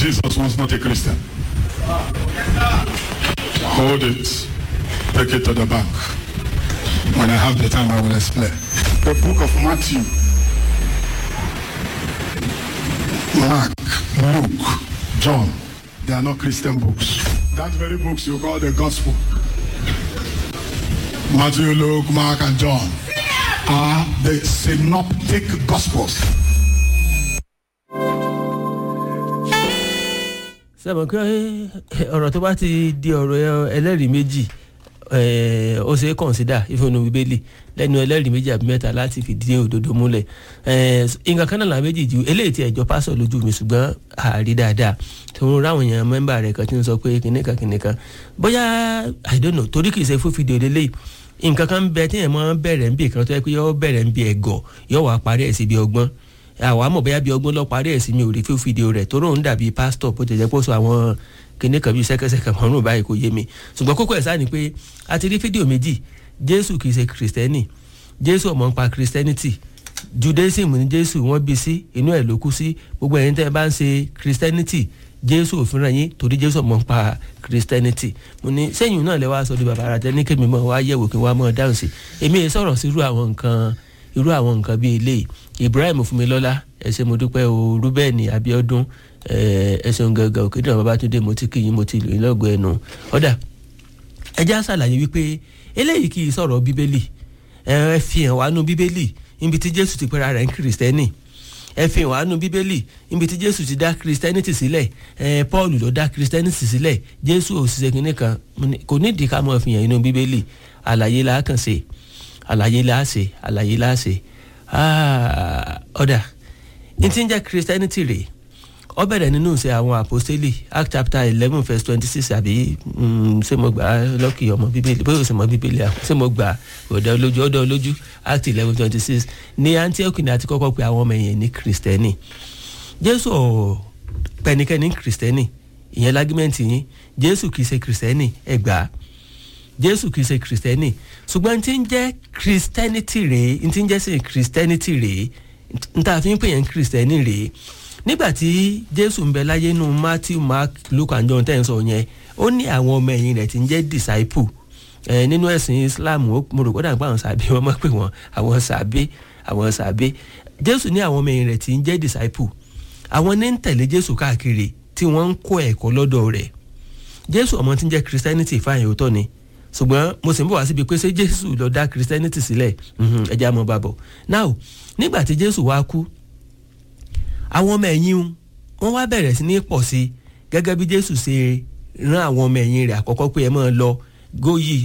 Jesus was not a Christian. Hold it. Take it to the bank. When I have the time, I will explain. The book of Matthew, Mark, Luke, John, they are not Christian books. That very books you call the gospel. Matthew, Luke, Mark, and John are the synoptic gospels. sẹ́mi pé ọ̀rọ̀ tó bá ti di ọ̀rọ̀ ẹlẹ́rìí méjì eh, ó ṣe é kọ̀nsídà ìfọ̀nù bíbélì lẹ́nu ẹlẹ́rìí méjì àbí mẹ́ta láti fìdí òdodo múlẹ̀ Eh, nǹkan kan náà làwọn méjì ju eléyìí tí ẹ̀jọ́ pásọ̀ lójú mi ṣùgbọ́n àárí dáadáa tó ń ráwọn èèyàn mẹ́mbà rẹ̀ kan tí ń sọ pé kìnìkan kìnìkan bóyá i don't know torí kìí ṣe fún fídíò lélẹ́yìí nǹkan kan ń bẹ tí èèyàn máa ń bẹ̀rẹ̀ ń bì kan tó yẹ pé yọ bẹ̀rẹ̀ ń bì ẹ̀gọ́ yọ wà parí ẹ̀ sí bí ọgbọ́n àwọn àmọ̀ bóyá bí ọgbọ́n lọ parí ẹ̀ sí mi ò rí fún fídíò rẹ̀ tó ròhún dàbí pásítọ̀ bó ti jẹ́ pé ó sọ àwọn kinní kan bíi sẹ́kẹ́sẹ́kẹ́ kan rún báyìí kò yé mi ṣùgbọ́n kókó ẹ̀ sáà ni pé a ti rí fídíò méjì jésù kìí ṣe kìrìsìtẹ́nì jésù ọmọ ń pa kìrìsìtẹ́nìtì judaism ní jésù wọ́n bí sí inú ẹ̀ ló kú sí gbogbo ẹ̀yin tẹ́ ẹ bá ń ṣe kìrìsìtẹ́nìtì jésù òfin rẹ̀ yín torí jésù ọmọ ń pa kìrìsìtẹ́nìtì mo ní sẹ́yìn náà lẹ wá sọ di bàbá ara tẹ́ ní kémi mọ́ wá yẹ̀wò kí wọ́n á mọ́ dáhùn sí èmi yẹn sọ̀rọ̀ sí irú àwọn nǹkan irú àwọn nǹkan bíi eléyìí ibrahim fúnmilọ́lá ẹ ṣé mo dúpẹ́ o rúbẹ́ẹ̀nì abiodun ẹ ṣeun gangan òkè náà babatunde mo ti kíyìn mo ti lò yín lọ́gọ̀ ẹnu ọ̀dà ẹ já ṣàlàyé wípé eléyìí kì í sọ̀rọ̀ bíbélì ẹ fi hàn wá nú bíbélì níbi tí jésù ti pera rẹ̀ ń kìrìsìtẹ́nì ẹ fi hàn wá nú bíbélì níbi tí jésù ti dá kìrìsìtẹ́nìtì sílẹ̀ ẹ paul ló dá kìrìsìtẹ́nìtì sílẹ̀ jésù òṣìṣẹ́ kìnìún kan kò nídìí ká mọ̀ fi hàn inú bíbélì àlàyé la kàn ṣe àlàyé la ṣe àlàyé la ṣe ọ̀dà n ti ń jẹ́ christianity rèé ó bẹ̀rẹ̀ nínú ṣe àwọn àpòstélì act chapter eleven verse twenty six àbí ṣé mo gbà á lọ́kì ọmọ bíbélì bóyá o sì mọ bíbélì àwọn ṣé mo gbà ọ̀dà olójú ọ̀dà olójú act eleven twenty six ní antioch ní àti kọ́kọ́ pé àwọn ọmọ ẹ̀yìn ní kristẹni jésù pẹ̀nikẹ́ni kristẹni ìyẹn lágímẹ́ǹtì yín jésù kìí ṣe kristẹni ẹ gbà á jésù kìí ṣe kristẹni ṣùgbọ́n tí ń jẹ́ christianity rèé tí ń jẹ́ sí christianity rèé n ta fi ń pè yẹn kristẹni rèé nígbàtí jésù ń bẹ láyé nù matthew mark luke and john ten sọ yẹn ó ní àwọn ọmọ ẹ̀yìn rẹ̀ tí ń jẹ́ disciple ẹ̀ nínú ẹ̀sìn islam mo rò kó dàgbà àwọn sàbí wọn mọ̀ pé wọn àwọn sàbí àwọn sàbí jésù ní àwọn ọmọ ẹ̀yìn rẹ̀ tí ń jẹ́ disciple àwọn ní ń tẹ̀lé jésù káàkiri tí wọ́n ń kó ẹ̀kọ́ lọ́dọ̀ rẹ̀ jésù ọmọ tí ń jẹ́ christianity fáyìn òótọ́ ni ṣùgbọ́n mo sì ń bọ̀ wá síbi pé ṣé jésù lọ dá christianity sílẹ̀ ẹ̀jẹ̀ àmọ́ bàbọ̀ now nígbà tí jésù wá kú àwọn ọmọ ẹ̀yìn wọn wá bẹ̀rẹ̀ sí ní pọ̀ sí i gẹ́gẹ́ bí jésù ṣe rán àwọn ọmọ ẹ̀yìn rẹ̀ àkọ́kọ́ pé ẹ máa lọ go ye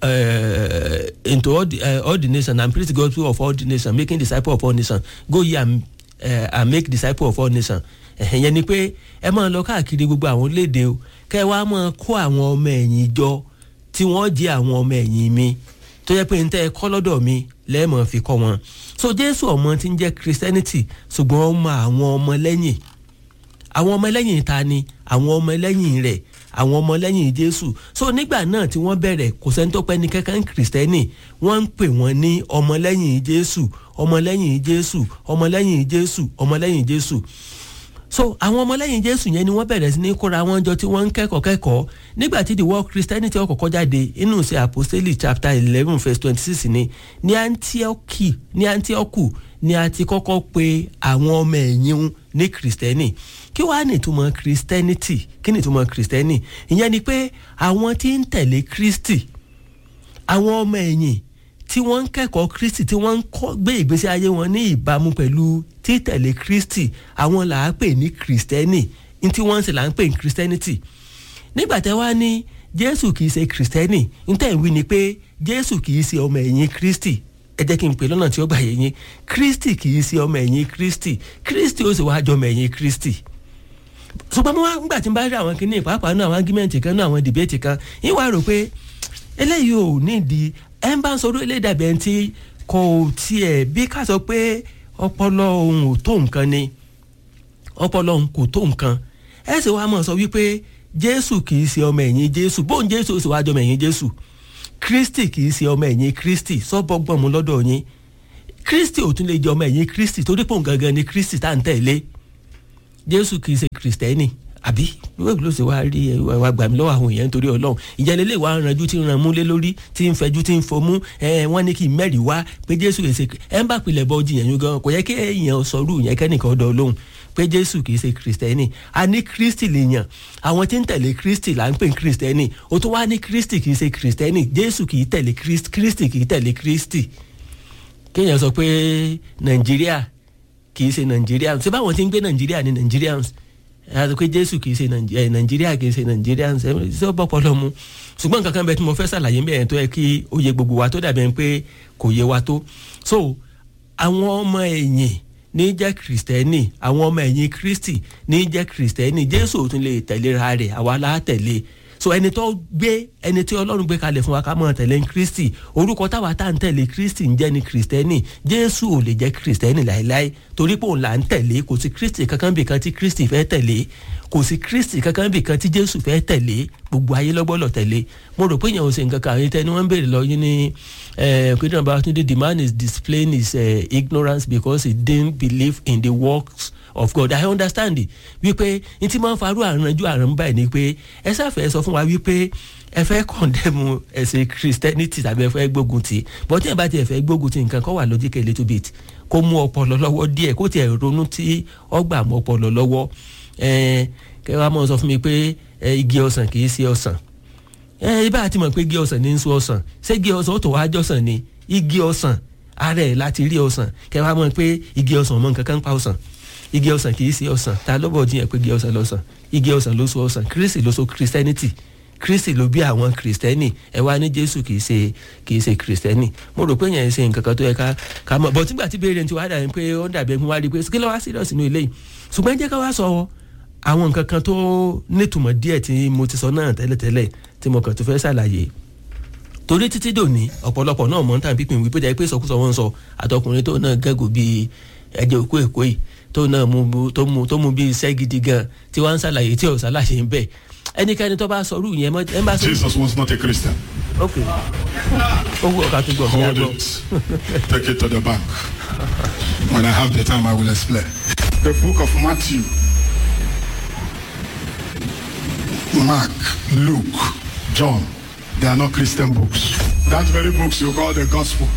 uh, into all the, uh, all the nations and preach the gospel of all the nations making disciples of all nations go ye and, uh, and make disciples of all nations ẹ̀yẹn ni pé ẹ máa lọ káàkiri gbogbo àwọn orílẹ̀-èdè o kẹ́ ẹ wá máa kó àwọn ọmọ ẹ̀yìn jọ tí wọ́n jẹ́ àwọn ọmọ ẹ̀yìn mi tó yẹ pé n tẹ́ ẹ kọ́ lọ́dọ̀ mi lẹ́ẹ̀mọ̀ fi kọ́ wọn so jésù ọmọ tí ń jẹ́ christianity ṣùgbọ́n ó mọ àwọn ọmọ lẹ́yìn àwọn ọmọ lẹ́yìn ta ni àwọn ọmọ lẹ́yìn rẹ̀ àwọn ọmọ lẹ́yìn jésù so nígbà náà tí wọ́n bẹ̀rẹ̀ kò sẹ́ni tó pẹ́ ní kankan kìrìsìtẹ́nì wọ́n ń pè wọ́n ní ọmọ lẹ́yìn jésù ọmọ lẹ́yìn jésù ọmọ lẹ́yìn jésù ọmọ lẹ́yìn jésù so àwọn ọmọlẹ́yìn jésù yẹn ni wọ́n bẹ̀rẹ̀ sí ní kóra wọn jọ tí wọ́n ń kẹ́kọ̀ọ́ kẹ́kọ̀ọ́ nígbà tí the word christianity ọkọ̀ọ̀kọ́ jáde inú ṣe apostolic chapter eleven verse twenty six ni ní antiochi ní antiochu ni a ti kọ́kọ́ pe àwọn ọmọ ẹ̀yìn ní kristẹni kí wàá ní ìtumọ̀ christianity kí ní ìtumọ̀ kristẹni ìyẹn ni pé àwọn tí ń tẹ̀lé kristi àwọn ọmọ ẹ̀yìn tí wọ́n ń kẹ́kọ̀ọ́ kristi tí wọ́n ń gbé ìgbésí ayé wọn ní ìbámu pẹ̀lú títẹ̀lé kristi àwọn là á pè ní kristẹni ní tí wọ́n ń ṣe là ń pè ní christianity nígbà tẹ́ wá ní jésù kìí ṣe kristẹni ní tẹ̀ ń wí ni pé jésù kìí ṣe ọmọ ẹ̀yìn kristi ẹ jẹ́ kí n pè lọ́nà tí ó gbà yé yín kristi kìí ṣe ọmọ ẹ̀yìn kristi kristi ó sì wá jọ ọmọ ẹ̀yìn kristi ṣùgbọ́n mo wá nígbà tí n bá rí àwọn kìíní pàápàá náà àwọn ágímẹ̀ntì kan náà àwọn dìbẹ́tì kan yín wá rò pé eléyìí ò nídìí ẹ ń bá ń sọ̀rọ̀ eléyìí dàbí ẹni tí kò tiẹ̀ bí ká sọ pé ọpọlọ òun ò tó nǹkan ni ọpọlọ òun kò tó nǹkan ẹ sì wá mọ̀ sọ wípé jésù kì í ṣe ọmọ ẹ̀yìn jésù bóun jésù ó sì wá jọ ọmọ ẹ̀yìn jésù kristi kì í ṣe ọmọ ẹ̀yìn kristi sọ́bọ̀gbọ̀n mu lọ́dọ̀ yín kristi ò tún lè jẹ ọmọ ẹ̀yìn kristi torí pòun gangan ni kristi tá à ń tẹ̀lé jésù kì í ṣe kristẹni àbí wíwèé ló ṣe wá rí ẹ wá gbà mí lọ́wọ́ àwọn èèyàn nítorí ọlọ́run ìjẹ́lẹ̀ lè wá ranjú tí ń ran múlé lórí tí ń fẹjú tí ń fomú ẹ wọ́n ní kí n mẹ́rìí wá pé jésù èsè ẹ ń bá pilẹ̀ bọ́ jiyàn yín gan kò yẹ kí èèyàn sọrú yẹn kẹ́nìkan ọdọ lóhùn pé jésù kì í ṣe kristẹni a ní kristi lèèyàn àwọn tí ń tẹ̀lé kristi là ń pè ní kristẹni o tó wá ní kristi kì í ṣe kristẹni jésù kì í tẹ̀lé kristi kì í tẹ̀lé kristi kéèyàn sọ pé nàìjíríà kì í ṣe nàìjíríà ṣé báwọn ti ń gbé nàìjíríà ní nàìjíríàns àti pé jésù kì í ṣe nàìjíríà kì í ṣe nàìjíríàns ṣé ó bọ́pọ̀ lọ́mú ṣùgbọ́n nǹkan kan bẹ tí mo fẹ́ ṣàlàyé bẹ́ẹ̀ tó yẹ kí ó yẹ gbogbo wa tó dàbí ẹni pé kò yé wa tó so àwọn ọmọ ẹ̀yìn ní jẹ́ kìrìsìtẹ́nì àwọn ọmọ ẹ̀yìn kristi ní jẹ́ kìrìsìtẹ́nì jésù ò tún lè tẹ̀léra rẹ̀ àwa la tẹ̀lé so ẹni tó gbé ẹni tí ọlọ́run gbé kalẹ̀ fún wa ká mọ̀ tẹ̀lé kristi orúkọ táwa tá à ń tẹ̀lé kristi ń jẹ́ ni kìrìsìtẹ́nì jésù ò lè jẹ́ kìrìsìtẹ́nì láéláé torí pé òun là ń tẹ̀lé kò sí kristi kankan bì kan tí kristi fẹ́ tẹ̀lé kò sí kristi kankan bì kan tí jésù fẹ́ tẹ̀lé gbogbo ayé lọ́gbọ́lọ̀ tẹ̀lé mo rò pé èèyàn ò ṣe nǹkan kan àwọn ìtẹ́ni wọ́n ń béèrè lọ yín ní pínlẹ̀ babatunde the man is displaying his uh, ignorance because he didn't believe in the works of God I understand it wípé n ti máa ń farú àrùnjú àrùn báyìí ni pé ẹ sáfẹ́ sọ fún wa wípé ẹ fẹ́ condemn ẹ̀sìn christianity tàbí ẹ fẹ́ gbógun tì but tí ẹ bá tiẹ̀ fẹ́ gbógun tì nǹkan kọ́ wà logic a little bit kó mú ọpọlọ lọ́wọ́ díẹ̀ kó tiẹ̀ ronú tí ọgbà mú ọpọlọ lọ́wọ́ kẹ wàá mọ̀ sọ fún mi pé igi ọsàn kì í ṣe ọsàn ibà àti mọ̀ pé igi ọsàn ní í sọ ọsàn ṣé igi ọsàn ó tó wá jọ́sàn ni igi ọsàn ara ẹ̀ láti rí ọsàn kẹ wàá mọ̀ pé igi ọsàn mọ̀ nǹkan kan pa ọsàn igi ọsàn kì í ṣe ọsàn ta ló bọ̀ jiyàn pé igi ọsàn lọ́sàn igi ọsàn ló so ọsàn kristi ló so christianity kristi ló bí àwọn kristẹni ẹ wá ní jésù kì í ṣe kì í ṣe kristẹni mo rò pé yẹn ṣe nǹkan kan tó yẹ ká ká mọ̀ bọ̀ tígbà tí béèrè ti wá dà ní pé ó ń dàbí ẹni wá rí i pé kí ló wá serious nínú ilé yìí ṣùgbọ́n jẹ́ ká wá sọ àwọn nǹkan kan tó nítumọ̀ díẹ̀ tí mo ti sọ náà tẹ́lẹ̀tẹ́lẹ̀ tí mo kàn tó fẹ́ ṣàlàyé torí títí dòní ọ̀pọ̀lọpọ̀ náà mọ̀ ń tàn pípín wípé jẹ́ pé sọkúsọ wọn sọ àtọkùnrin tó náà gẹ́gò bíi ẹ̀jẹ̀ òkú èkó yìí tó náà mú tó mú tó mú bí iṣẹ́ gidi gan tí wọ́n ń ṣàlàyé tí ò ṣàlàyé ń bẹ̀ ẹnikẹ́ni tó bá sọrú yẹn mọ́ ẹ bá sọ. Jesus was not a Christian. ok owó ọ̀ka tó gbọ̀ fún Hold yàgbọ́. it. Take it to the bank. When I have the time, I will explain. The book of Matthew, Mark, Luke, John, they are not Christian books. That very books you call the gospel.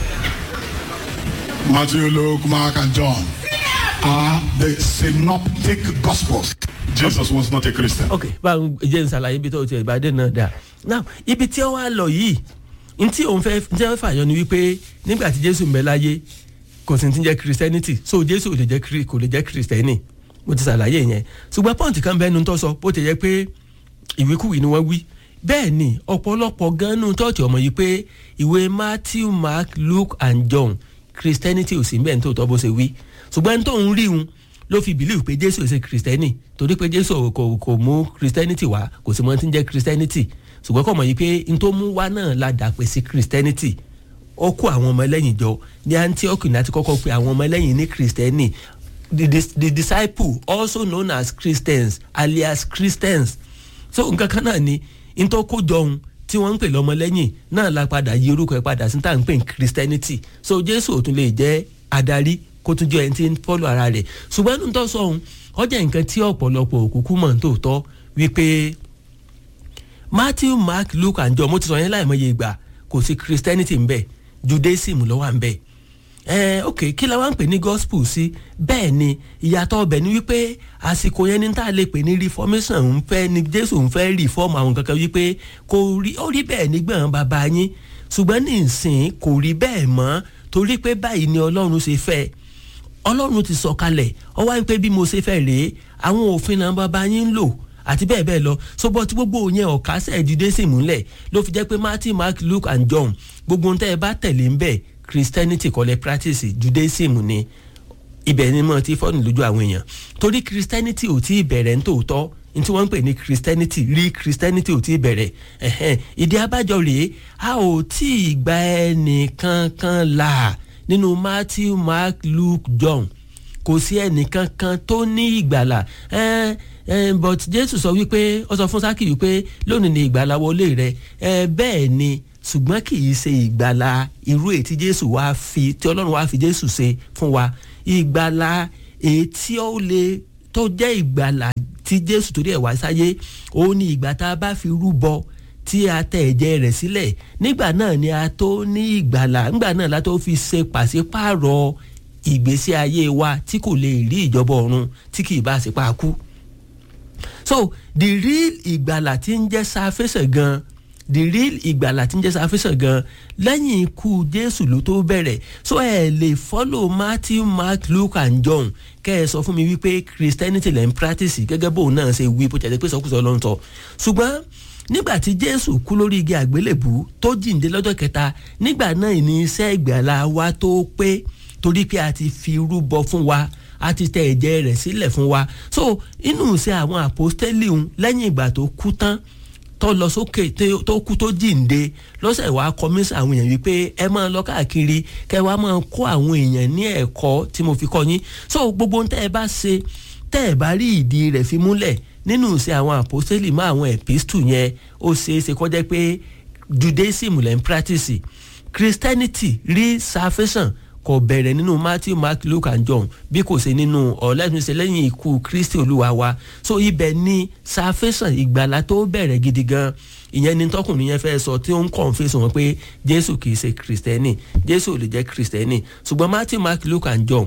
Matthew, Luke, Mark, and John are the synoptic gospels. Jesus was not a Christian. ok báwo jẹ́ n ṣàlàyé ibi tó ti ìbàdí náà dà now ibi tí ó wá lọ yìí n tí òun fẹ́ tí wọ́n fàyọ ni wípé nígbà tí jésù ń bẹ láyé kò sì ti jẹ́ christianity so jésù ò lè jẹ́ Chri- kò lè jẹ́ christiani mo ti ṣàlàyé yẹn ṣùgbọ́n pọ́ǹtì kan bẹ́ẹ̀ nu tó sọ bó ti yẹ pé ìwékùwé ni wọ́n wí bẹ́ẹ̀ ni ọ̀pọ̀lọpọ̀ gan-an tọ́ọ̀tì ọmọ yìí pé ìwé matthew mark luke and john christianity ò sí bẹ́ẹ̀ ní tòótọ́ bó ṣe wí ṣùgbọ́n tó ń rí un ló fi believe pé jésù ṣe christiani torí pé jésù kò kò mú christianity wá kò sì mọ tí ń jẹ́ christianity ṣùgbọ́n kò mọ̀ yìí pé n tó mú wá náà la dà pé sí christianity ó kó àwọn ọmọ ẹlẹ́yìn jọ ní antioch ní àti kọ́kọ́ pé àwọn ọmọ ẹlẹ́yìn ní christiani the, the, the disciple also known as christians alias christians so nǹkan kan náà ni n tó kó jọun tí wọ́n ń pè lọ́mọlẹ́yìn náà la padà yí orúkọ ẹ̀ padà sí tá à ń pè ní christianity so jésù ò tún lè jẹ́ adarí kó tún jẹ́ ẹni tí ń fọ́lọ̀ ara rẹ̀ ṣùgbọ́n nínú tó sọ ohun ọjà nǹkan tí ọ̀pọ̀lọpọ̀ òkúkú mọ̀ tó tọ́ wípé matthew mark luke and john mo ti sọ yẹn láìmọye ìgbà kò sí christianity ń bẹ judaism ló wà ń bẹ ẹ ok kí la wá ń pè ní gospel sí bẹ́ẹ̀ ni ìyàtọ̀ ọbẹ̀ ni wípé àsìkò yẹn ní tá a lè pè ní reformation ń fẹ́ ni jésù ń fẹ́ reform àwọn kankan wípé kò rí ó rí bẹ́ẹ̀ nígbọ̀n bàbá yín ṣùgbọ́n ní ìsìn kò rí bẹ́ẹ̀ mọ́ torí pé báyìí ni ọlọ́run ṣe fẹ́ ọlọ́run ti sọ kalẹ̀ ọ wá ń pé bí mo ṣe fẹ́ rèé àwọn òfin náà bàbá yín ń lò àti bẹ́ẹ̀ bẹ́ẹ̀ lọ sọ́bọ̀ tí gbogbo yẹn ọ̀ka sẹ́ẹ̀dídé sì múlẹ̀ ló fi jẹ́ pé matthew mark luke and john gbogbo ń tẹ́ ẹ bá tẹ̀lé ń bẹ̀ christianity kọ́lẹ̀ practice judaism ni ibẹ̀ ni mo ti fọ́ọ̀nù lójú àwọn èèyàn torí christianity ò tí ì bẹ̀rẹ̀ ní tòótọ́ ní tí wọ́n ń pè ní christianity rí christianity ò tí ì bẹ̀rẹ̀ ẹ̀hẹ́n ìdí abájọ rèé a ò tí ì gba ẹnìkankan là nínú matthew mark luke john kò sí ẹnìkankan tó ní ìgbàlà ẹ ẹ but jésù sọ wípé ó sọ fún sákì wípé lónìí ni ìgbàlà wọlé rẹ ẹ bẹ́ẹ̀ ni ṣùgbọ́n kì í ṣe ìgbàlà irú èyí tí jésù wá fi tí ọlọ́run wá fi jésù ṣe fún wa ìgbàlà èyí tí ó lè tó jẹ́ ìgbàlà tí tí jésù torí ẹ̀ wá sáyé òun ni ìgbà tá a bá fi rúbọ tí a tẹ ẹ̀jẹ̀ rẹ̀ sílẹ̀ nígbà náà ni a tó ní ìgbàlà nígbà náà la tó fi ṣe pàṣípààrọ̀ ìgbésí ayé wa tí kò lè rí ìjọba ọ̀run tí kì í bá ṣe pa kú. so the real ìgbàlà tí ń jẹ́ sáfẹ́sẹ̀ gan the real ìgbàlà tí ń jẹ́ sáfẹ́sẹ̀ gan lẹ́yìn ikú jésù ló tó bẹ̀rẹ̀ so ẹ lè follow matthew mark luke and john kẹ́ ẹ sọ fún mi wípé christianity lẹ́ ń practice gẹ́gẹ́ bóun náà ṣe wí bó jẹ́ pé sọkúsọ ló ń sọ ṣùgbọ́n nígbà tí jésù kú lórí igi àgbélébù tó jíǹde lọ́jọ́ kẹta nígbà náà ní iṣẹ́ ìgbàlà wa tó pé torí pé a ti fi rúbọ fún wa a ti tẹ ẹ̀jẹ̀ rẹ̀ sílẹ̀ fún wa so inú iṣẹ́ àwọn àpọ́stẹ́lì ń lẹ́yìn ìgbà tó kú tán tó lọ sókè tó kú tó jíǹde lọ́sẹ̀ wàá kọ́mísà àwọn èèyàn wípé ẹ máa lọ káàkiri kẹ wàá máa kó àwọn èèyàn ní ẹ̀kọ́ tí mo fi kọ́ yín so gbogbo ohun tẹ́ ẹ bá ṣe tẹ́ ẹ bá rí ìdí rẹ̀ fi múlẹ̀ nínú ìṣe àwọn àpòsílì mọ́ àwọn ẹ̀písítù yẹn ó ṣeé ṣe kọjá pé judaism lẹ́ ń practice christianity rí salvation kò bẹ̀rẹ̀ nínú matthew mark luke and john bí kò ṣe nínú ọ̀lẹ́sìnṣẹ́ lẹ́yìn ikú kristi olúwa wa so ibẹ̀ ni salvation ìgbàlá tó bẹ̀rẹ̀ gidi gan ìyẹn ni tọkùnrin yẹn fẹ́ sọ tí ó ń confess wọn pé jésù kìí ṣe kristẹni jésù ò lè jẹ́ kristẹni ṣùgbọ́n matthew mark luke and john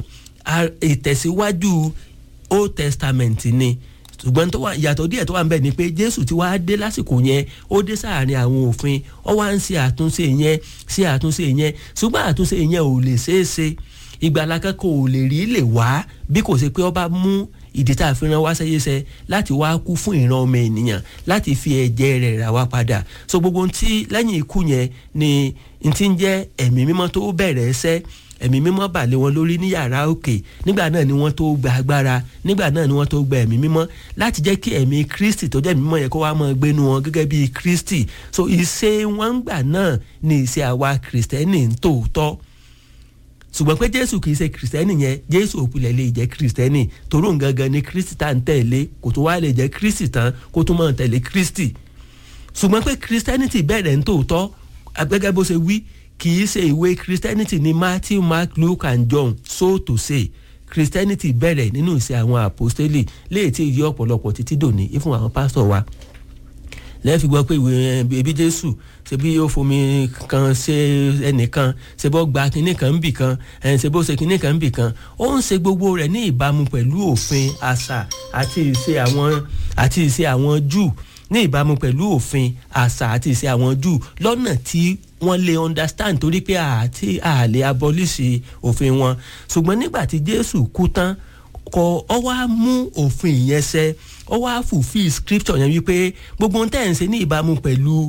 ìtẹ̀síwájú old testament ni ṣùgbọ́n tó wà ìyàtọ̀ díẹ̀ tó wà ń bẹ̀ ni pé jésù ti wá dé lásìkò yẹn ó dé sáàrin àwọn òfin ó wá ń ṣe àtúnṣe yẹn ṣe àtúnṣe yẹn ṣùgbọ́n àtúnṣe yẹn ò lè ṣeé ṣe ìgbàlá kẹ́kọ̀ọ́ ò lè rí lè wá bí kò ṣe pé ó bá mú ìdí tá a fi ran wá sẹ́yẹsẹ́ láti wá kú fún ìran ọmọ ènìyàn láti fi ẹ̀jẹ̀ rẹ̀ rà wá padà so gbogbo ohun tí lẹ́yìn ikú yẹn ni n ti ń jẹ́ ẹ̀mí mímọ́ tó bẹ̀rẹ̀ ẹsẹ́ ẹ̀mí mímọ́ bà lé wọn lórí ní yàrá òkè nígbà náà ni wọ́n tó gba agbára nígbà náà ni wọ́n tó gba ẹ̀mí mímọ́ láti jẹ́ kí ẹ̀mí kristi tó jẹ́ ẹ̀mí mímọ́ yẹn kó wá máa gbénu wọn gẹ́gẹ́ bí kristi so ìṣe wọn ń gbà náà ni ìṣe àwa kristẹni ń tòótọ́ ṣùgbọ́n pé jésù kìí ṣe kristẹni yẹn jésù òpìlẹ̀ lè jẹ́ kristẹni torí òun gangan ni kristi tá à ń tẹ̀lé kò tó wá lè jẹ́ kristi tán kó tó máa tẹ̀lé kristi ṣùgbọ́n pé kristẹnity bẹ̀rẹ̀ ń tòótọ́ gẹ́gẹ́ bó ṣe wí kì í ṣe ìwé christianity ní matthew mark luke and john so to say christianity bẹ̀rẹ̀ nínú ìṣe àwọn àpòstélì léè tí ìyí ọ̀pọ̀lọpọ̀ títí dòní ìfún àwọn pásítọ̀ wa lẹ́ẹ̀fi gbọ́ pé ìwé ẹbí jésù ṣe bí ó fomi kan ṣe ẹnìkan ṣe bó gba kinní kan ń bì kan ṣe bó ṣe kinní kan ń bì kan ó ń ṣe gbogbo rẹ̀ ní ìbámu pẹ̀lú òfin àṣà àti ìṣe àwọn àti ìṣe àwọn júù ní ìbámu pẹ̀lú òfin àṣà àti ìṣe àwọn júù lọ́nà tí wọ́n lè understand torí pé àti àlè abọ́líṣì òfin wọn ṣùgbọ́n nígbà tí jésù kú tán kọ ọ wá mú òfin yẹn ṣẹ ọ wá fulfil scripture yẹn wípé gbogbo ohun tẹ́ ẹ̀ ń ṣe ní ìbámu pẹ̀lú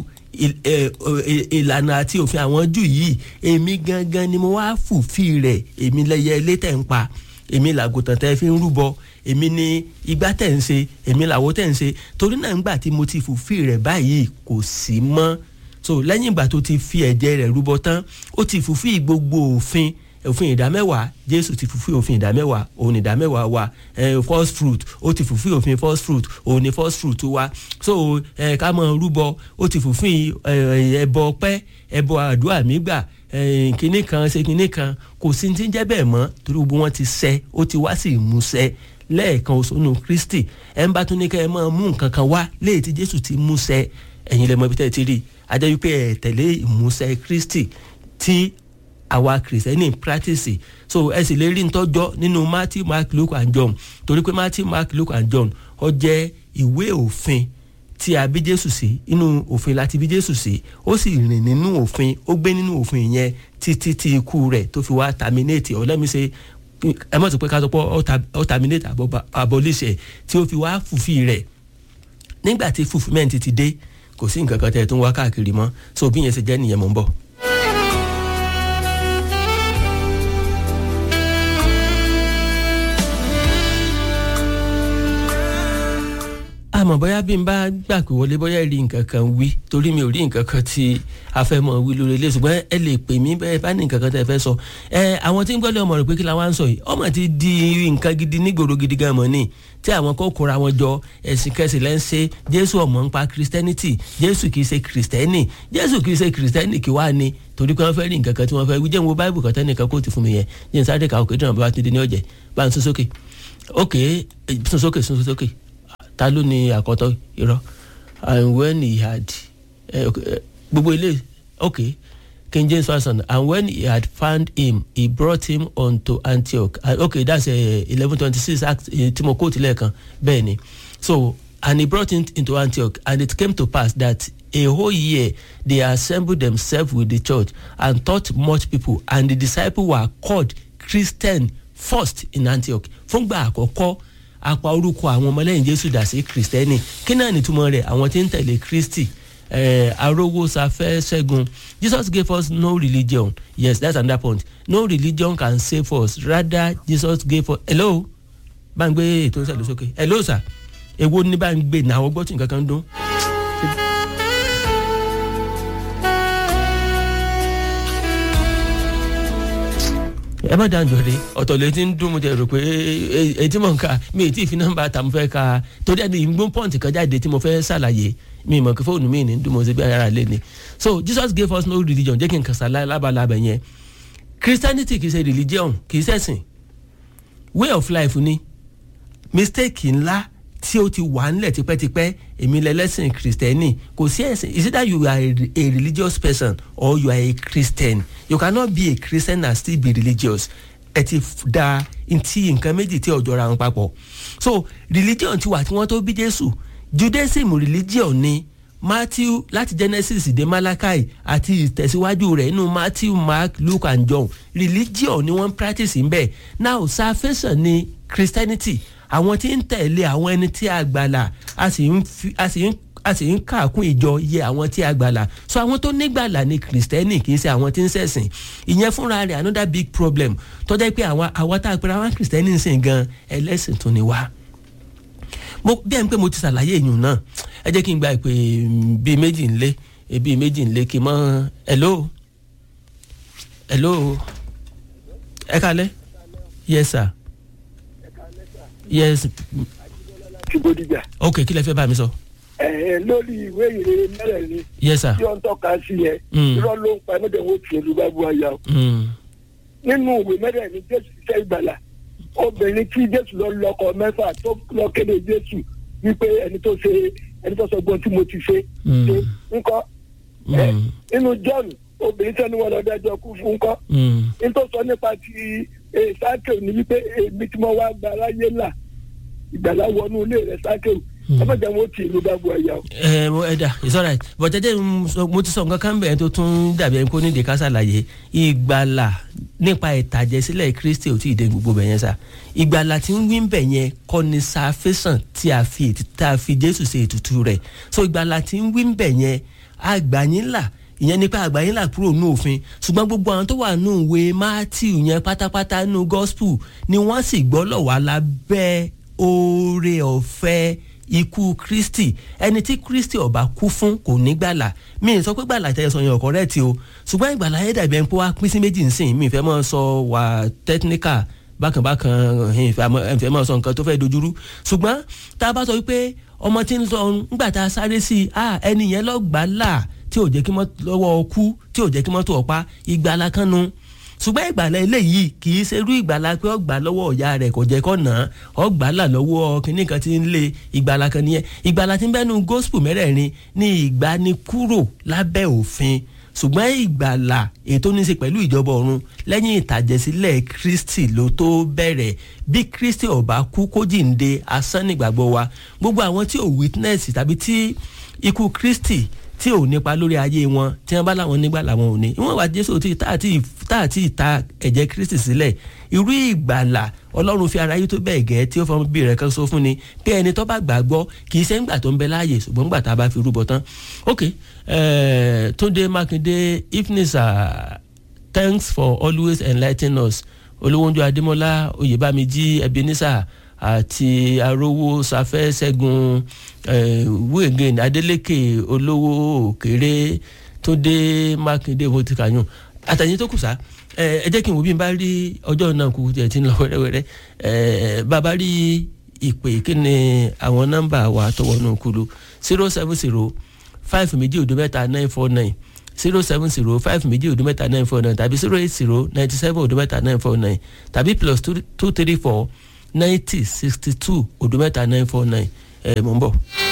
ìlànà àti òfin àwọn júù yìí èmi gangan ni mo wá fulfil rẹ̀ èmi lẹ́yẹ ilé tẹ̀ ń pa èmi làgùntàn tẹ́ fi ń rúbọ èmi ni igbá tẹ̀ ń ṣe èmi làwo tẹ̀ ń ṣe torí náà ńgbà tí mo ti fulfil rẹ̀ báyìí kò sí mọ́ so lẹ́yìn ìgbà tó ti fi ẹ̀jẹ̀ rẹ̀ rúbọ tán ó ti fulfil gbogbo òfin òfin ìdámẹ́wàá jésù ti fulfil òfin ìdámẹ́wàá òun ìdámẹ́wàá wa eh, first fruit ó ti fulfil òfin first fruit òun ni first fruit wa so eh, ká mọ rúbọ ó ti fulfil ẹbọ ọpẹ́ ẹbọ àdúrà mi gbà kinní kan ṣe kinní kan kò sí ti ń jẹ́ bẹ́ẹ̀ mọ́ torí gbogbo wọn ti ṣẹ ó ti wá sí ìmúṣẹ lẹ́ẹ̀kan òṣònù kristi ẹ̀ ń bá tún ní kẹ́ ẹ máa mú nǹkan kan wá léyìí tí jésù ti múṣẹ ẹ̀yin lẹ́mọ ibi tẹ́ ẹ ti rí ajẹ́ wípé ẹ̀ tẹ̀lé ìmúṣẹ kristi tí àwa kìrìsìtẹ́nì practice so ẹ sì lè rí ntọ́jọ́ nínú matthew mark luke and john torí pé matthew mark luke and john ó jẹ́ ìwé òfin tí a bí jésù sí inú òfin láti bí jésù sí ó sì rìn nínú òfin ó gbé nínú òfin yẹn títí tí ikú rẹ̀ tó fi wá terminate or let me say ẹ mọ̀ sí pé ká sọ pé ó terminate abolish ẹ̀ tí ó fi wá fùfí rẹ̀ nígbà tí fulfilment ti dé kò sí nǹkan kan tẹ́ ẹ tó ń wá káàkiri mọ́ so bí yẹn ṣe jẹ́ nìyẹn mò ń bọ̀. àmọ́ bóyá bí n bá gbà pé wọlé bóyá rí nǹkan kan wí torí mi ò rí nǹkan kan tí a fẹ́ mọ̀ wí lórí ilé ṣùgbọ́n ẹ lè pè mí bẹ́ẹ̀ bá ní nǹkan kan tẹ́ ẹ fẹ́ sọ ẹ àwọn tí ń gbọ́dọ̀ ọmọ rẹ̀ pé kí la wá ń sọ yìí ọmọ ti di nǹkan gidi nígboro gidi gan mọ́ ni tí àwọn kò kóra wọn jọ ẹ̀sìn kẹsì lẹ́ ń ṣe jésù ọmọ ń pa christianity jésù kì í ṣe christiani jésù kì í ṣe christiani kí wàá ni torí pé wọ́n fẹ́ rí nǹkan kan tí wọ́n fẹ́ wí jẹ́ wo báìbù kan tẹ́nìkan kó ti fún mi yẹn jẹ́ sáré kàwé kí dùnà bá ti di ní ọ̀jẹ̀ bá ń sún sókè ok sún sókè sún sókè ta ló ní àkọ́tọ́ irọ́ and when he had eh, okay, eh, gbogbo ilé okay king james version and when he had found him he brought him unto antioch uh, okay that's eleven twenty six act uh, tí mo quote lẹ́ẹ̀kan bẹ́ẹ̀ ni so and he brought him into antioch and it came to pass that a whole year they assembled themselves with the church and taught much people and the disciples were called christian first in antioch fúngbà àkọ́kọ́ apá orúkọ àwọn ọmọlẹ́yìn jésù dà sí kristẹni kí náà nìtumọ̀ rẹ̀ àwọn tí ń tẹ̀lé kristi eh, arówó safẹ́ ṣẹ́gun jesus gave us no religion yes that's another point no religion can save us rather jesus gave us hello bá ń gbé ètò ìṣẹ̀lẹ̀ sókè hello sir èwo ní bá ń gbé ní àwọn gbọ́tì nǹkan kan dún. ẹ má dáhùn jọ̀dé ọ̀tọ̀ lè ti ń dún mo jẹ́ rò pé etí mọ̀ nǹka mi ì tí ì fi nọ́mbà tà mo fẹ́ ka torí ẹni ìgbó pọ́ǹtì kan jáde tí mo fẹ́ ṣàlàyé mi mọ̀ kí fóònù mi ní dún mo ṣe bí ara lé ni so jesus gave us no religion jẹ́ kí n kàn sá lábalábẹ̀ yẹn christianity kì í ṣe religion kì í ṣẹ̀sìn way of life ni mistake ńlá tí ó ti wà ńlẹ̀ tipẹ́tipẹ́ èmi lẹ́lẹ́sìn kristẹni kò sí ẹ̀sìn is either you are a, a religious person or you are a christian you cannot be a christian and still be religious ẹ ti da ntí nǹkan méjì tí ọjọ́ ra wọn papọ̀ so religion ti wà tí wọ́n tó bí jésù judaism religion ni matthew láti genesis dé malachi àti ìtẹ̀síwájú rẹ̀ nínú matthew mark luke and john religion ni wọ́n practice ń bẹ̀ now salvation ni christianity àwọn tí ń tẹ̀lé àwọn ẹni tí a gbàlà a sì ń fi a sì ń a sì ń kàkún ìjọ yẹ àwọn tí a gbàlà so àwọn tó nígbàlà ni kìrìsìtẹ́nì kì í ṣe àwọn tí ń ṣẹ̀sìn ìyẹn fúnra rẹ̀ another big problem tọ́jà pé àwọn àwọn tá a pera wọn kìrìsìtẹ́nì ń sìn gan ẹlẹ́sìn tó ni wá mo bí ẹni pé mo ti ṣàlàyé èèyàn náà ẹ jẹ́ kí n gba ìpè bíi méjì ńlé bíi méjì ńlé kí n mọ hello hello ẹ kalẹ yes sir yes ti bódìjà. ok kí lẹ fẹ́ bá mi sọ. ẹ ẹ lórí ìwé ìrere mẹ́rẹ̀ẹ̀rin yes sir tí wọ́n ń tọ́ka sí yẹn Mm. irọ́ ló ń pa ẹ̀mọ́dé wọn ti olú bá bu aya o. Mm. nínú ìwé mẹ́rẹ̀ẹ̀rin jésù ṣiṣẹ́ ìgbàlà obìnrin tí jésù lọ lọ́kọ mẹ́fà tó lọ kéde jésù wípé ẹni tó ṣe ẹni tó sọ gbọ́n tí mo ti ṣe Mm. ṣe ńkọ́ ẹ Mm. nínú john obìnrin tẹ́ni wọn lọ dájọ́ kú fún ńkọ́ Mm. ní tó sọ nípa ti sákèw ní wípé èmi tí mo wá gba aráyé là ìgbàlá wọnú ilé rẹ sákèw ẹ̀mọ́dé wọn ti ìlú bá bu aya o. ẹ mo ẹ da it's alright but ẹ jẹ́ n sọ- mo ti sọ nǹkan kan bẹ̀rẹ̀ tó tún dàbí ẹni kó ní ìdíkà ṣàlàyé ìgbàlà nípa ìtàjẹsílẹ̀ kristi ò tí ì dé gbogbo bẹ̀ yẹn sá ìgbàlà tí ń wí bẹ̀ yẹn kọ́ ni salvation tí a fi ètùtù tá a fi jésù ṣe ètùtù rẹ̀ so ìgbàlà tí ń wí bẹ̀ yẹn àgbàyínlà ìyẹn nípa àgbàyínlà kúrò ní òfin ṣùgbọ́n gbogbo àwọn tó wà nù ìwé matthew yẹn pátápátá nù gospel ni wọ́n sì gbọ́ lọ́wọ́ alábẹ́ oore ọ̀fẹ́ ikú kristi ẹni tí kristi ọba kú fún kò ní gbàlà mi ì sọ pé gbàlà tẹ sọ yẹn ọkọ rẹ ti o ṣùgbọ́n ìgbàlà yẹn dàbí ẹni pé wàá pín sí méjì nsìn mi ìfẹ́ mọ́ sọ wà technical bákanbákan ìfẹ́ mọ́ sọ nǹkan tó fẹ́ dojúrú ṣùgbọ́n tá a bá sọ wípé ọmọ tí ń sọ ńgbà tá a sáré sí i ah ẹni yẹn lọ gbàlà tí ò jẹ́ kí mọ́tò lọ́wọ́ kú tí ò jẹ́ kí mọ́tò ọ̀pá ìgbàlà kan nu ṣùgbọ́n ìgbàlà eléyìí kì í ṣerú ìgbàlà pé ọgbà lọ́wọ́ ọ̀yá rẹ̀ kò jẹ́ kọ́ nà án ọgbà là lọ́wọ́ kínní kan ti ń lé ìgbàlà kan nìyẹn ìgbàlà tí ń bẹ́nu gospel mẹ́rẹ̀ẹ̀rin ní ìgbanikúrò lábẹ́ òfin ṣùgbọ́n ìgbàlà ètò ní í ṣe pẹ̀lú ìjọba ọ̀run lẹ́yìn ìtàjẹsílẹ̀ kristi ló tó bẹ̀rẹ̀ bí kristi ọba kú kó jíǹde asán nígbàgbọ́ wa gbogbo àwọn tí ò witness tàbí tí ikú kristi tí ò nípa lórí ayé wọn tí wọn bá láwọn nígbà làwọn ò ní ìwọn wà jésù tí tá àti tá àti ìta ẹ̀jẹ̀ kristi sílẹ̀ irú ìgbàlà ọlọ́run fi ara yí tó bẹ́ẹ̀ gẹ́ tí ó fọmọ bí rẹ̀ kan sọ fún ni pé ẹni tó bá gbàgbọ́ kì í ṣe ńgbà tó ń bẹ láàyè ṣùgbọ́n ńgbà tá a bá fi rúbọ tán ok uh, túnde mákindé ifnisa thanks for always enlightening us olówóńjọ adémọlá oyèbámijí ebenezer àti arówó safẹ́ ṣẹ́gun wíìgìn adeleke olówó òkèrè túndé mákindé mo ti kàyún àtàyè tó kù sá ẹ jẹ́ kí n wo bí n bá rí ọjọ́ náà kú tiẹ̀ tí ń lọ wẹ́rẹ́wẹ́rẹ́ bàbá rí ìpè kí ni àwọn nọ́mbà wa tó wọnú kulu zero seven zero five méjì òdo mẹ́ta nine four nine zero seven zero five méjì òdo mẹ́ta nine four nine tàbí zero eight zero ninety seven òdo mẹ́ta nine four nine tàbí plus two two three four ninety sixty two òdo mẹ́ta nine four nine ẹ̀ mọ̀ ń bọ̀.